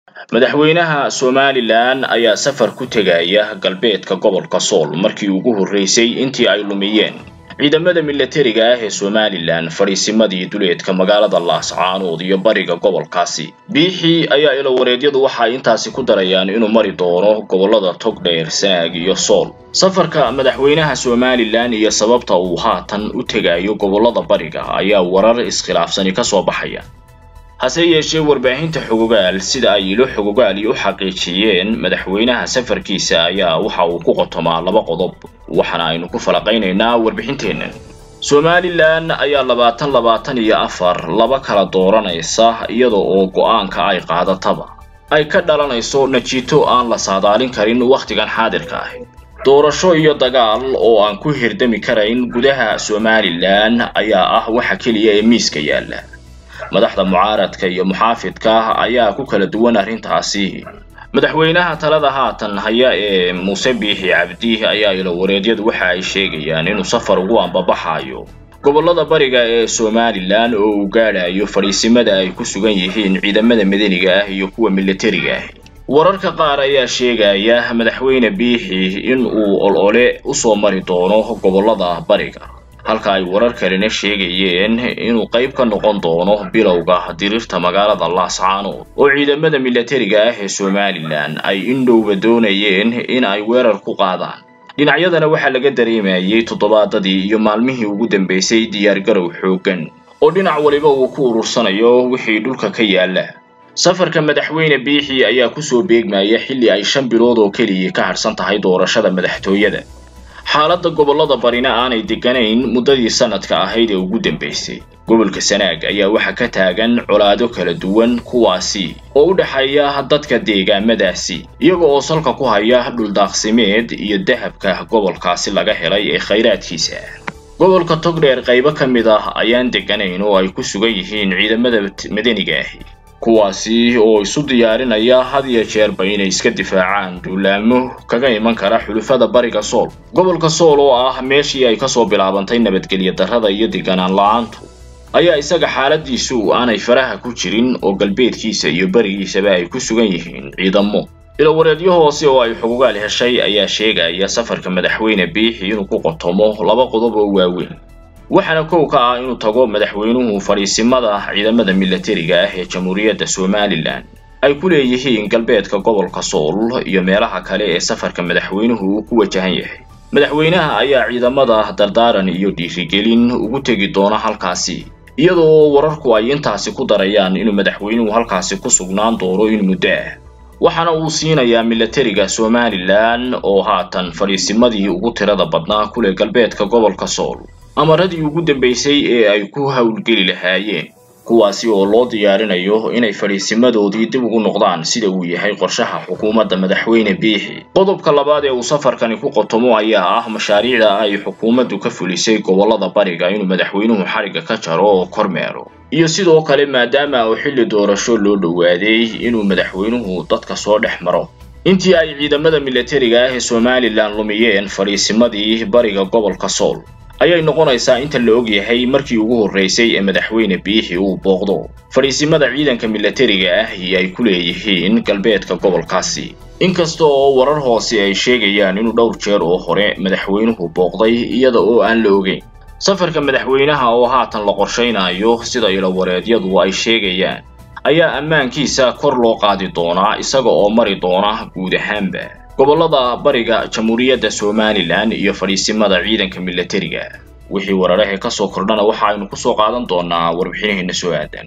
madaxweynaha somalilan ayaa safar ku tegaya galbeedka gobolka sool markii ugu horreysay intii ay lumiyeen ciidamada milatariga ah ee somalilan fadhiisimadii duleedka magaalada laascaanood iyo bariga gobolkaasi biixii ayaa ilowareedyadu waxay intaasi ku darayaan inuu mari doono gobollada togdheer sanaag iyo sool safarka madaxweynaha somalilan iyo sababta uu haatan u tegayo gobollada bariga ayaa warar iskhilaafsani ka soo baxaya hase yeeshee warbaahinta xogogaal sida ay ilo xogogaali u xaqiijiyeen madaxweynaha safarkiisa ayaa waxa uu ku qotomaa laba qodob waxaana aynu ku falaqaynaynaa warbixinteennan somalilan ayaa labaatan labaatan iyo afar laba kala dooranaysa iyada oo go-aanka ay qaadataba ay ka dhalanayso najiito aan la saadaalin karin wakhtigan xaadirka ah doorasho iyo dagaal oo aan ku hirdami karayn gudaha somalilan ayaa ah waxa keliya ee miiska yaalla madaxda mucaaradka iyo muxaafidka ayaa ku kala duwan arrintaasi madaxweynaha talada haatan haya ee muuse biixi cabdi ayaa ilowareedyadu waxa ay sheegayaan inuu safar ugu ambabaxayo gobollada bariga ee somalilan oo uu gaadhayo fadhiisimada ay ku sugan yihiin ciidamada madaniga ah iyo kuwa milatariga ah wararka qaar ayaa sheegaya madaxweyne biixi in uu olole usoo mari doono gobollada bariga halka ay warar kalena sheegayeen inuu qayb ka noqon doono bilowga diriirta magaalada laascaanood oo ciidamada milatariga ah ee somalilan ay indhowba doonayeen in ay weerar ku qaadaan dhinacyadana waxaa laga dareemayay toddobaadadii iyo maalmihii ugu dambeysay diyaargarow xooggan oo dhinac waliba uu ku urursanayo wixii dhulka ka yaalla safarka madaxweyne biixi ayaa kusoo beegmaya xilli ay shan bilood oo keliya ka hadhsan tahay doorashada madaxtooyada xaaladda gobollada barina aanay degganayn muddadii sanadka ahayd ee ugu dambaysay gobolka sanaag ayaa waxaa ka taagan colaado kala duwan kuwaasi oo u dhexeeya dadka deegaamadaasi iyaga oo salka ku haya dhuldaaqsimeed iyo dahabka gobolkaasi laga helay ee khayraadkiisa gobolka togdheer qaybo ka mid ah ayaan degganayn oo ay ku sugan yihiin ciidamada madaniga ahi kuwaasi oo isu diyaarinaya had iyo jeerba inay iska difaacaan duulaamo kaga iman kara xulufada bariga sool gobolka sool oo ah meeshii ay kasoo bilaabantay nabadgelyo darrada iyo deganaan la-aantu ayaa isaga xaaladiisu aanay faraha ku jirin oo galbeedkiisa iyo barigiisaba ay ku sugan yihiin ciidamo ilowareedyo hoose oo ay xugugaal heshay ayaa sheegaya safarka madaxweyne biixi inuu ku qotomo laba qodob oo waaweyn waxaana kow ka ah inuu tago madaxweynuhu fadhiisimada ciidamada milatariga ah ee jamhuuriyadda somalilan ay ku leeyihiin galbeedka gobolka sool iyo meelaha kale ee safarka madaxweynuhu uu ku wajahan yahay madaxweynaha ayaa ciidamada dardaaran iyo dhiirigelin ugu tegi doona halkaasi iyadoo wararku ay intaasi ku darayaan inuu madaxweynuhu halkaasi ku sugnaan doono in muddo ah waxaana uu siinayaa milatariga somalilan oo haatan fadhiisimadii ugu tirada badnaa kuleh galbeedka gobolka sool amaradii ugu dambaysay ee ay ku howlgeli lahaayeen kuwaasi oo loo diyaarinayo inay fadhiisimadoodii dib ugu noqdaan sida uu yahay qorshaha xukuumadda madaxweyne biixi qodobka labaad ee uu safarkani ku qotomo ayaa ah mashaariicda ay xukuumaddu ka fulisay gobollada bariga inuu madaxweynuhu xarigga ka jaro oo kormeero iyo sidoo kale maadaama uu xilli doorasho loo dhowaaday inuu madaxweynuhu dadka soo dhex maro intii ay ciidamada milatariga ah ee somalilan lumiyeen fadhiisimadii bariga gobolka sool ayay noqonaysaa inta la og yahay markii ugu horreysay ee madaxweyne biixi uu booqdo fadhiisimada ciidanka milatariga ah iyo ay ku leeyihiin galbeedka gobolkaasi inkasta oo warar hoose ay sheegayaan inuu dhowr jeer oo hore madaxweynuhu booqday iyada oo aan la ogeyn safarka madaxweynaha oo haatan la qorshaynayo sida ilowareedyadu ay sheegayaan ayaa ammaankiisa kor loo qaadi doonaa isaga oo mari doona guud ahaanba gobollada bariga jamhuuriyadda somalilan iyo fadhiisimada ciidanka milatariga wixii wararahe ka soo kordhana waxa aynu ku soo qaadan doonaa warbixinaheena soo aadan